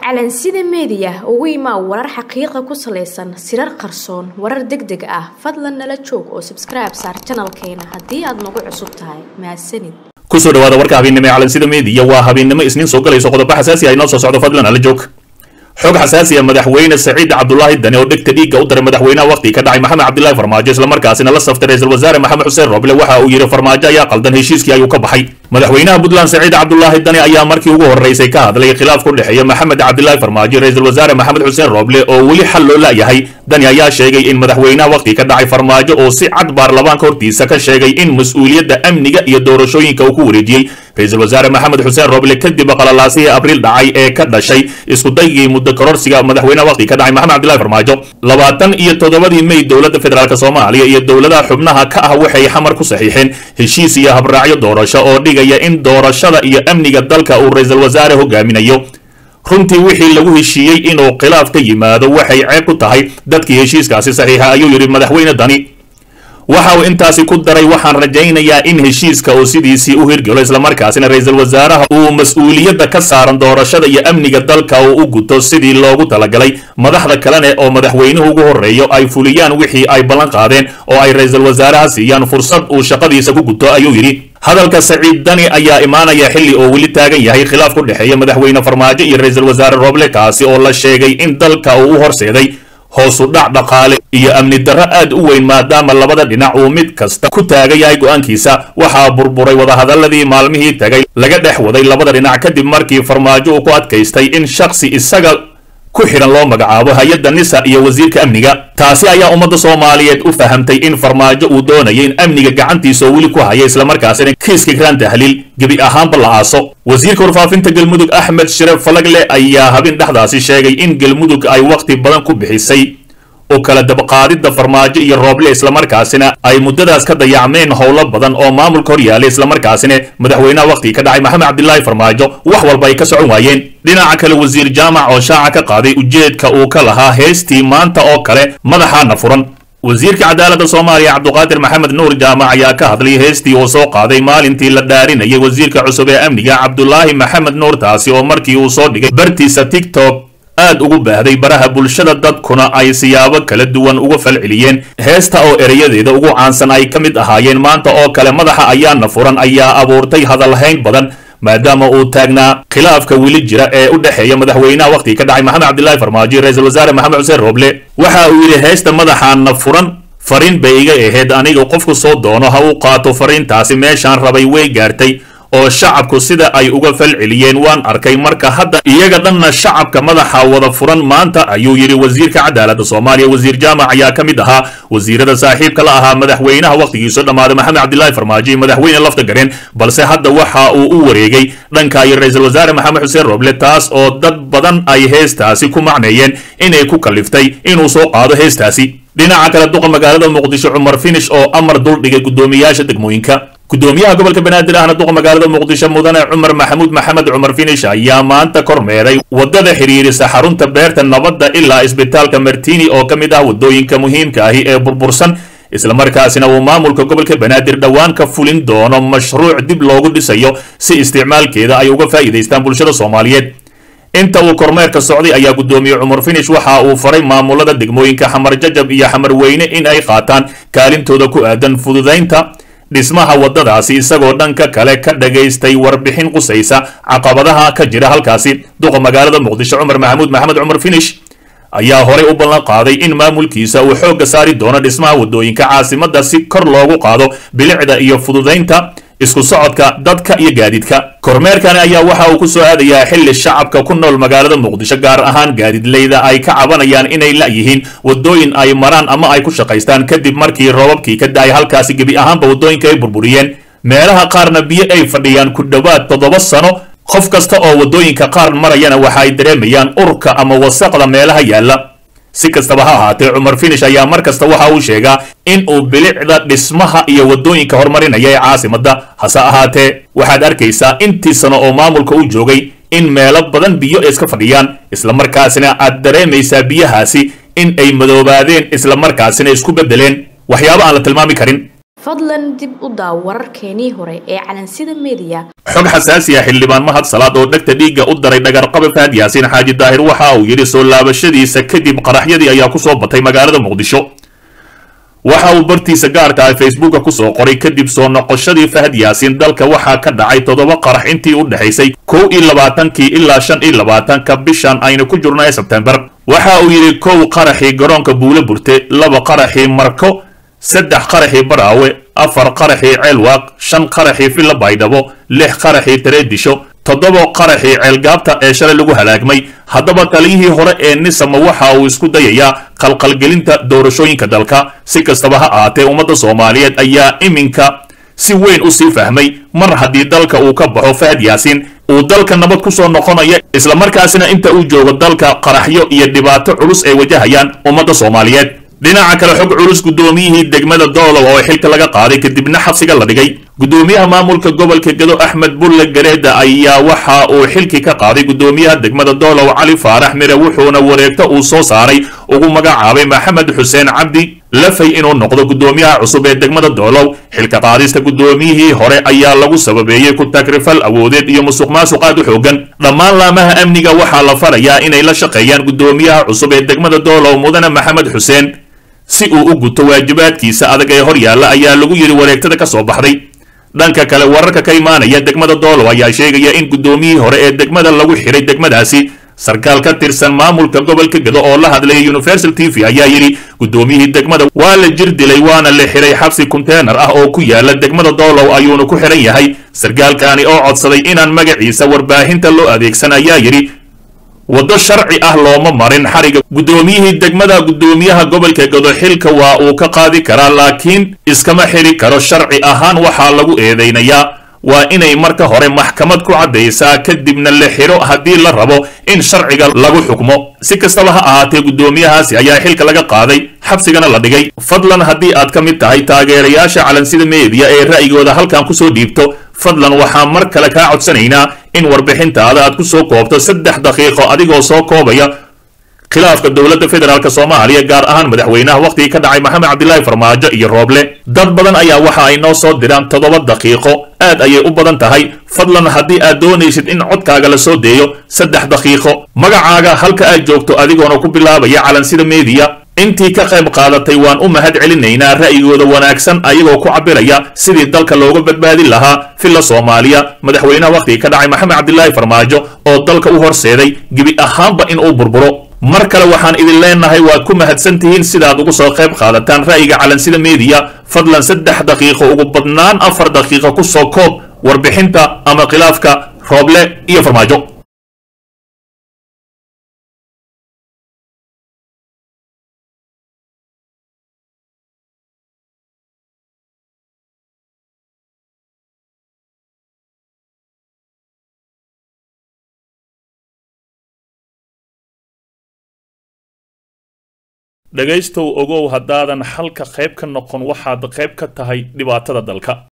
calansida meediya ugu imaa warar xaqiiqa ku salaysan sirar qarsoon warar deg deg ah fadlan nala joog oo sabskribe saar janalkeena haddii aad nagu cusub tahay mahadsanid kusoo dhawaada warka habeennimo ee calansida meediya waa habeennimo isniin soo galayso qodobo xasaasi ah inoo soo socdo fadlan ala joog xog xasaasi ah madaxweyne saciid cabdulaahi dani oo dhegta dhiigga u daray madaxweynaha waqti ka dhacay maxamed cabdilaahi farmaajo islamarkaasina la saftay ra-iisul wasaare maxamed xuseen roble waxa uu yidhi farmaajo ayaa qaldan heshiiskii ayuu ka baxay madaxweynaha puntland saciid cabdulaahi dani ayaa markii ugu horreysay ka hadlay khilaaf ku dhexeeya maxamed cabdilaahi farmaajo ra-iisul wasaare maxamed xuseen roble oo weli xal loo la'yahay dani ayaa sheegay in madaxweynaha waqti ka dhacay farmaajo oo si cad baarlamaanka hortiisa ka sheegay in mas-uuliyadda amniga iyo doorashooyinka uu ku wareejiyey ra-iisul wasaare maxamed xuseen roble kadib qalalaasihii abriil dhacay ee ka dhashay iskudaygii muddo kororsiga madaxweynaha waqti ka dhacay maxamed cabdillahi farmaajo labaatan iyo toddobadii mey dowladda federaalk soomaaliya iyo dowladaha xubnaha ka ah waxay xamar ku saxiixeen heshiis iyo habraacyo doorasho oo dhigaya in doorashada iyo amniga dalka uu ra-iisul wasaare hogaaminayo runtii wixii lagu heshiiyey inuu khilaaf ka yimaado waxay ceeb ku tahay dadkii heshiiskaasi saxiixa ayuu yidhi madaxweyne dani waxa uu intaasi ku daray waxaan rajaynayaa in heshiiska uu sidiisii u hirgalo islamarkaasina ra-iisul wasaaraha uu mas-uuliyadda ka saaran doorashada iyo amniga dalka uu u guto sidii loogu talagalay madaxda kalene oo madaxweynuhu ugu horreeyo ay fuliyaan wixii ay ballan qaadeen oo ay ra-iisul wasaaraha siiyaan fursad uu shaqadiisa ku guto ayuu yidhi hadalka saciid dani ayaa imaanaya xilli oo weli taagan yahay khilaaf ku dhexeeya madaxweyne farmaajo iyo ra-iisul wasaare roble kaasi oo la sheegay in dalka uu u horseeday hoosu dhac dhaqaale iyo amni darro aad u weyn maadaama labada dhinac uu mid kasta ku taagan yahay go'aankiisa waxaa burburay wadahadaladii maalmihii tagay laga dhex waday labada dhinac kadib markii farmaajo uu ku adkaystay in shaksi isaga ku xidhan loo magacaabo hay-adda nisa iyo wasiirka amniga taasi ayaa ummadda soomaaliyeed u fahamtay in farmaajo uu doonaya in amniga gacantiisa oo weli ku haya islamarkaasina kiiska graan tahliil gebi ahaanba la aaso wasiirka warfaafinta galmudug axmed shiref falagle ayaa habin dhexdaasi sheegay in galmudug ay wakhti badan ku bixisay oo kala dabaqaadidda farmaajo iyo rooble islamarkaasina ay muddadaas ka dayacmeen howlo badan oo maamulka hor yaalay islamarkaasina madaxweynaha waqhtii ka dhacay maxamed cabdilaahi farmaajo wax walba ay ka socon waayeen dhinaca kale wasiir jaamac oo shaaca ka qaaday ujeedka uu ka lahaa heestii maanta oo kale madaxaana furan wasiirka cadaaladda soomaaliya cabduqaadir maxamed nuur jaamac ayaa ka hadlay heestii uu soo qaaday maalintii la dhaarinayay wasiirka cusub ee amniga cabdulaahi maxamed nuur taasi oo markii uu soo dhigay bartiisa tiktok aad ugu baahday baraha bulshada dadkuna ay siyaabo kala duwan uga falceliyeen heesta oo erayadeeda ugu caansan ay ka mid ahaayeen maanta oo kale madaxa ayaana furan ayaa abuurtay hadalhayn badan maadaama uu taagnaa khilaafka weli jira ee u dhexeeya madaxweynaha waqhtii ka dhacay maxamed cabdilaahi farmaajo iyo ra-iisul wasaare maxamed xuseen roble waxa uu yidhi heesta madaxaana furan fariin bay iga ahayd aniga qofku soo doono ha uu qaato fariintaasi meeshaan rabay way gaartay oo shacabku sida ay uga falceliyeen waan arkay marka hadda iyaga dhanna shacabka madaxa wada furan maanta ayuu yidhi wasiirka cadaaladda soomaaliya wasiir jaamac ayaa ka mid ahaa wasiirada saaxiibka la ahaa madaxweynaha wakhtigiisu dhammaaday maxamed cabdilaahi farmaajo iyo madaxweyne lafta gareen balse hadda waxa uu u wareegay dhanka iyo ra-iisul wasaare maxamed xuseen roble taas oo dad badan ay heestaasi ku macneeyeen inay ku kaliftay inuu soo qaado heestaasi dhinaca kale duqa magaalada muqdisho cumar finish oo amar duldhigay guddoomiyaasha degmooyinka gudoomiyaha gobolka banaadir ahna duqa magaalada muqdisho mudane cumar maxamuud maxamed cumar finish ayaa maanta kormeeray wadada xiriirisa xarunta beerta nabadda ilaa isbitaalka martini oo ka mid ah wadooyinka muhiimka ahi ee burbursan islamarkaasina uu maamulka gobolka banaadir dhowaan ka fulin doono mashruuc dib loogu dhisayo si isticmaalkeeda ay uga faa'iidaystaan bulshada soomaaliyeed inta uu kormeerka socday ayaa guddoomiye cumar finish waxa uu faray maamulada degmooyinka xamar jajab iyo xamar weyne in ay qaataan kaalintooda ku aadan fududaynta dhismaha waddadaasi isagoo dhanka kale ka dhagaystay warbixin qusaysa caqabadaha ka jira halkaasi duqa magaalada muqdisho cumar maxamuud maxamed cumar finish ayaa horey u ballan qaaday in maamulkiisa uu xoogga saari doono dhismaha waddooyinka caasimadda si kor loogu qaado bilicda iyo fududaynta isku socodka dadka iyo gaadiidka kormeerkani ayaa waxa uu ku soo aadayaa xilli shacabka ku nool magaalada muqdisho gaar ahaan gaadiidleyda ay ka cabanayaan inay la'yihiin waddooyin ay maraan ama ay ku shaqaystaan kadib markii roobabkii ka da'ay halkaasi gebi ahaanba waddooyinka ay burburiyeen meelaha qaarna biyo ay fadhiyaan ku dhowaad toddoba sano qof kasta oo waddooyinka qaar marayana waxa ay dareemayaan urka ama wasaqda meelaha yaalla si kastaba ha ahaatee cumar finish ayaa mar kasta waxa uu sheegaa in uu bilicda dhismaha iyo waddooyinka horumarinaya ee caasimadda hase ahaatee waxaad arkaysaa intii sano oo maamulka u joogay in meelo badan biyo iska fadhiyaan islamarkaasina aad dareemaysaa biyahaasi in ay madoobaadeen islamarkaasina isku beddeleen waxyaabo aan la tilmaami karin fadlan dib u daaw wararkeenii hore ee calansida meediya xog xasaasi ah xildhibaan mahad salaad oo dhegta dhiigga u daray dhagarqabe fahad yaasiin xaaji daahir waxa uu yidhi soo laabashadiisa kadib qaraxyadii ayaa ku soo batay magaalada muqdisho waxa uu bartiisa gaarka ah facebooka kusoo qoray kadib soo noqoshadii fahad yaasiin dalka waxaa ka dhacay toddoba qarax intii u dhexaysay kow iyo labaatankii ilaa shan iyo labaatanka bishan aynu ku jirno ee sebtembar waxa uu yidhi kow qaraxii garoonka buule burte laba qaraxii marko saddex qaraxii baraawe afar qaraxii ceelwaaq shan qaraxii villa baydhabo lix qaraxii tareedisho toddoba qaraxii ceelgaabta ee shalay lagu halaagmay haddaba taliyihii hore ee nisama waxa uu isku dayayaa qalqalgelinta doorashooyinka dalka si kastaba ha ahaatee ummadda soomaaliyeed ayaa iminka si weyn u sii fahmay mar haddii dalka uu ka baxo fahad yaasiin uu dalka nabad ku soo noqonaya islamarkaasina inta uu joogo dalka qaraxyo iyo dhibaato culus ay wajahayaan ummadda soomaaliyeed dhinaca kale xog culus guddoomiyihii degmada doolow oo xilka laga qaaday kadibna xabsiga la dhigay guddoomiyaha maamulka gobolka gedo axmed bulle gareeda ayaa waxa uu xilkii ka qaaday guddoomiyaha degmada doolow cali faarax mire wuxuuna wareegto uu soo saaray ugu magacaabay maxamed xuseen cabdi lafay inuu noqdo guddoomiyaha cusub ee degmada doolow xilka qaadista guddoomiyihii hore ayaa lagu sababeeyey ku tagrifal awoodeed iyo musuq maasuq aad u xoogan dhammaan laamaha amniga waxaa la farayaa inay la shaqeeyaan guddoomiyaha cusub ee degmada doolow mudane maxamed xuseen si uu u guto waajibaadkiisa adag ee hor yaalla ayaa lagu yidhi wareegtada ka soo baxday dhanka kale wararka ka imaanaya degmada doolow ayaa sheegaya in guddoomiyihii hore ee degmada lagu xiray degmadaasi sarkaal ka tirsan maamulka gobolka gedo oo la hadlaya universal t v ayaa yidhi guddoomiyihii degmada waa la jir dilay waana la xiray xabsi konteenar ah oo ku yaala degmada doolow ayuuna ku xiran yahay sarkaalkaani oo codsaday inaan magaciisa warbaahinta loo adeegsan ayaa yidhi waddo sharci ah looma marin xariga guddoomiyihii degmada guddoomiyaha gobolka gedo xilka waa uu ka qaadi karaa laakiin iskama xiri karo sharci ahaan waxaa lagu eedaynayaa waa inay marka hore maxkamad ku caddaysaa kadibna la xiro haddii la rabo in sharciga lagu xukmo si kastaba ha ahaatee guddoomiyahaasi ayaa xilka laga qaaday xabsigana la dhigay fadlan haddii aad ka mid tahay taageerayaasha calansida meediya ee ra'yigooda halkan kusoo dhiibto fadlan waxaa mar kale kaa codsanaynaa in warbixintaada aad ku soo koobto saddex daqiiqo adigoo soo koobaya khilaafka dowladda federaalk soomaaliya gaar ahaan madaxweynaha wakhtigii ka dhacay maxamed cabdilaahi farmaajo iyo rooble dad badan ayaa waxa ay noo soo diraan toddoba daqiiqo aad ayay u badan tahay fadlan haddii aad doonaysid in codkaaga la soo deeyo saddex daqiiqo magacaaga halka aad joogto adigoona ku bilaabaya calansida meediya intii ka qayb qaadatay waan u mahad celinaynaa ra'yigooda wanaagsan ayagoo ku cabiraya sidii dalka looga badbaadin lahaa filla soomaaliya madaxweynaha wakhtigii ka dhacay maxamed cabdilaahi farmaajo oo dalka u horseeday gebi ahaanba in uu burburo mar kale waxaan idin leenahay waad ku mahadsan tihiin sidaad ugu soo qayb qaadataan ra'yiga calansida meediya fadlan saddex daqiiqo ugu badnaan afar daqiiqo ku soo koob warbixinta ama khilaafka rooble iyo farmaajo dhegaystow ogow haddaadan xalka qayb ka noqon waxaad qayb ka tahay dhibaatada dalka